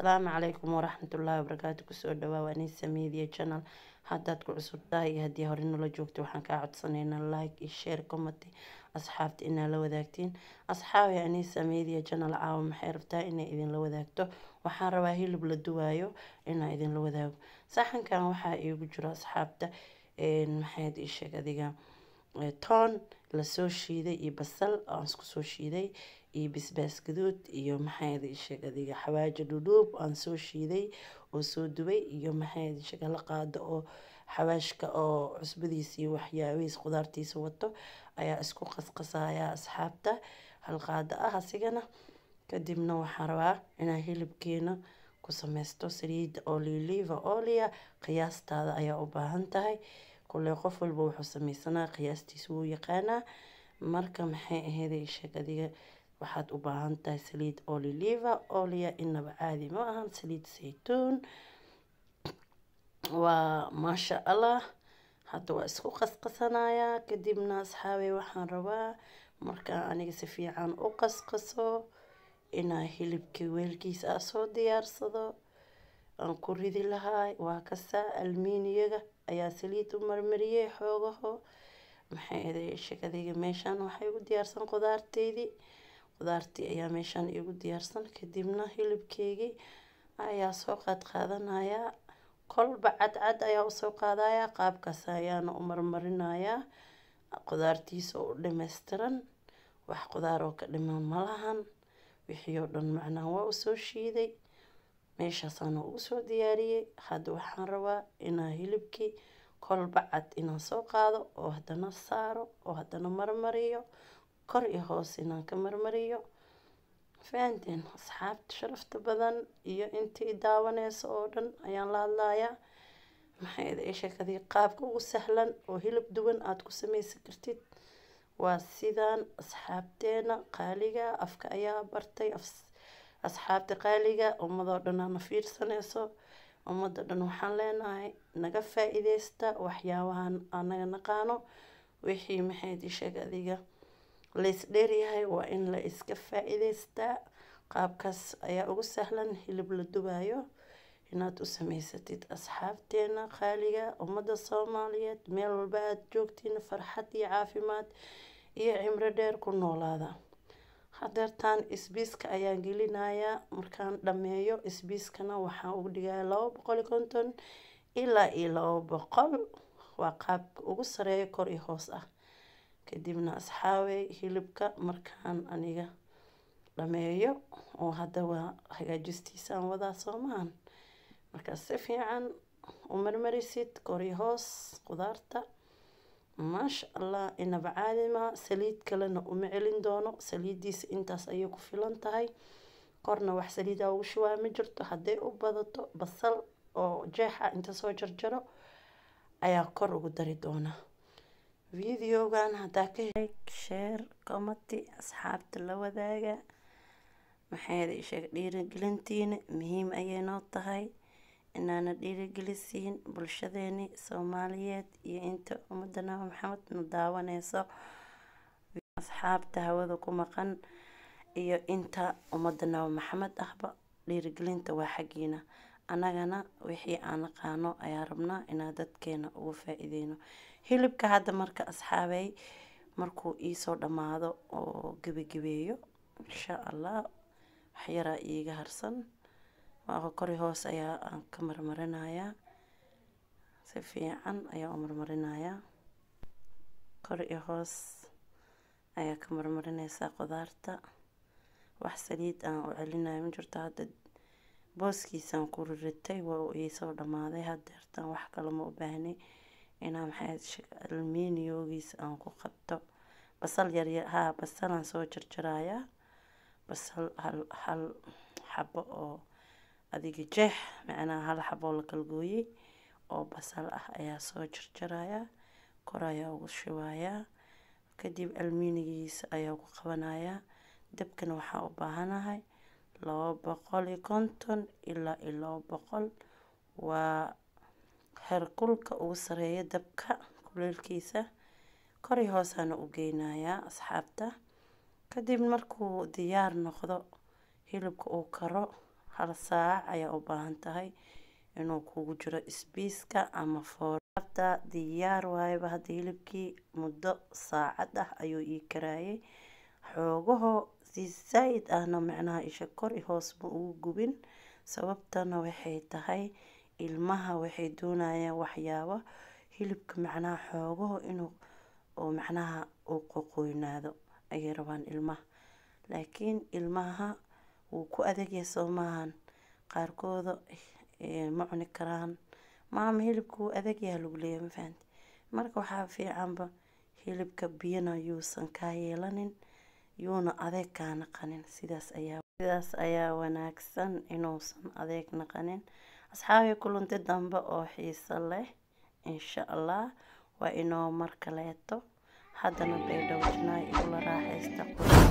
asalaamu calaykum waraxmatullaahi wabarakaatu kusoo dhawaa waa nisa media channel haddaad ku cusub tahay iyo haddii hore nala joogto waxaan kaa codsanaynaa like iyo share comment asxaabta inaa la wadaagtiin asxaabi anisa media channel caawa maxay rabtaa inay idinla wadaagto waxaan rabaa hilib la duwaayo inaa idinla wadaago saxankan waxaa iigu jiro asxaabta maxayd ii sheeg adiga toon lasoo shiiday iyo basal aan isku soo shiiday iyo bisbaas gaduud iyo maxayd ii sheeg adiga xawaajo dhudhuub aan soo shiiday oo soo dubay iyo maxayd ii sheeg la qaado oo xawaashka oo cusbadiisa iyo waxyaabihiis khudaartiisa wato ayaa isku qasqasaya asxaabta hal qaado ah asigana kadibna waxaan rabaa inaa hilibkeena ku sameysto saliida oliliva olia qiyaastaada ayaa u baahan tahay kulle qof walba wuxuu sameysanaa qiyaastiisa wuu yaqaanaa marka maxay ahayd sheeg adiga waxaad u baahan tahay saliid oliliva olia inaba caadi ma ahan saliid saytuun waa maasha allah hadda waa isku qasqasanayaa kadibna asxaabey waxaan rabaa markaa aniga si fiican u qasqaso inaa hilibka weelkiisa a soo diyaarsado aan ku ridi lahaa waa kasaa almiiniyaga ayaa saliid u marmariyey xoogaho maxay aday shakadayga meeshaan waxay igu diyaarsan qudaarteydii qudaartii ayaa meeshaan igu diyaarsan kadibna hilibkeygii ayaa soo qaad qaadanayaa kolba cadcad ayaa usoo qaadayaa qaabkaas ayaana u marmarinayaa qudaartiisa oo u dhameystiran wax qudaar oo ka dhiman malahan wixii oo dhan macnaha waa usoo shiiday meeshaasaana ugu soo diyaariyey hadda waxaan rabaa inaa hilibkii kolba cad inaan soo qaado oo haddana saaro oo haddana marmariyo kor iyo hoos inaan ka marmariyo fahanteen asxaabta sharafta badan iyo intii daawaneysa oo dhan ayaan la hadlayaa maxay ida sheekadii qaabka ugu sahlan oo hilib duwan aada ku sameysan kartid waa sidaan asxaabteena qaaliga afka ayaa bartay asxaabta qaaliga ummadoo dhan aana fiirsaneyso ummadda dhan waxaan leenahay naga faa-iideysta waxyaabahan anaga naqaano wixii maxayd isheeg adiga lays dheeryahay waa in la iska faa-iideystaa qaabkaas ayaa ugu sahlan hilib la dubaayo inaad u sameysatid asxaabteena qaaliga ummadda soomaaliyeed meel walba aada joogtiin farxad iyo caafimaad iyo cimro dheer ku noolaada hadeertaan isbiiska ayaan gelinayaa markaan dhameeyo isbiiskana waxaan ugu dhigaya laba boqol iyo konton ilaa iyo laba boqol waa qaabka ugu sareeyo kor iyo hoos ah kadibna asxaabey hilibka markaan aniga dhameeyo oo hadda waa hagaajistiisaan wadaa soomaan markaas si fiican u marmarisid kor iyo hoos qudaarta maasha allah inaba caadima saliid kalena uma celin doono saliidiisa intaas ayay ku filan tahay korna wax saliida ugu shubaa ma jirto hadday u badato basal oo jeexa inta soo jarjaro ayaa kor ugu dari doona videogan haddaa ka sheer comati asxaabta la wadaaga maxay sheeg dhiirigelintiina muhiim ayay noo tahay inaana dhiirigelisiin bulshadeeni soomaaliyeed iyo inta ummadda nabi maxamed na daawaneyso asxaabta hawada ku maqan iyo inta ummadda nabi maxamed ahba dhiirigelinta waa xaggiina annagana wixii aan naqaano ayaa rabnaa inaa dadkeena ugu faa-iideyno hilibka hadda marka asxaabey markuu iisoo dhammaado oo gebagebeeyo insha allah waxyaraa iiga harsan waa kori hoos ayaa aan ka marmarinayaa si fiican ayaa u marmarinayaa kor iyo hoos ayaa ka marmarineysaa qudaarta wax saliid aan u celinayo ma jirto hadda booskiisaan ku riritay waa uu iisoo dhammaaday hadeertaan wax kale ma u baahnay inaa maxay alminiyoogiisa aan ku qabto basal yaryar haa basalaan soo jarjarayaa basal hal hal xabo oo adiga jeex macnaha hal xaboo la kala gooyey oo basal ah ayaa soo jarjarayaa kor ayaa ugu shubayaa kadib almiinigiisa ayaa ku qabanayaa dabkana waxaa u baahanahay laba boqol iyo konton ilaa iyo laba boqol waa herkulka ugu sareeya dabka kuleelkiisa kori hoosaana u geynayaa asxaabta kadib markuu diyaar noqdo hilibka uu karo hal saac ayaa u baahan tahay inuu kugu jiro isbiiska ama foorabta diyaar waayaba hadda hilibkii muddo saacad ah ayuu ii karaayay xoogaho si zaid ahna macnaha isha kor i hoos ma ugu gubin sababtana waxay tahay ilmaha waxay doonayaan waxyaabo hilibka macnaha xoogaho inuu oo macnaha uu qoqoynaado ayay rabaan ilmaha laakiin ilmaha wuu ku adagyahay soo maahan qaarkooda ma cuni karaan maama hilibka wuu adagyahay lagu leeyahay ma fahanti marka waxaa fiicanba hilibka biyana yuusan kaa yeelanin yuuna adeeg kaa naqanin sidaas ayaa sidaas ayaa wanaagsan inuusan adeeg naqanin asxaabii kulanti dambe oo xiiso leh insha allah waa inoo mar kaleeto haddana baydhowjinaa igula raaxaysta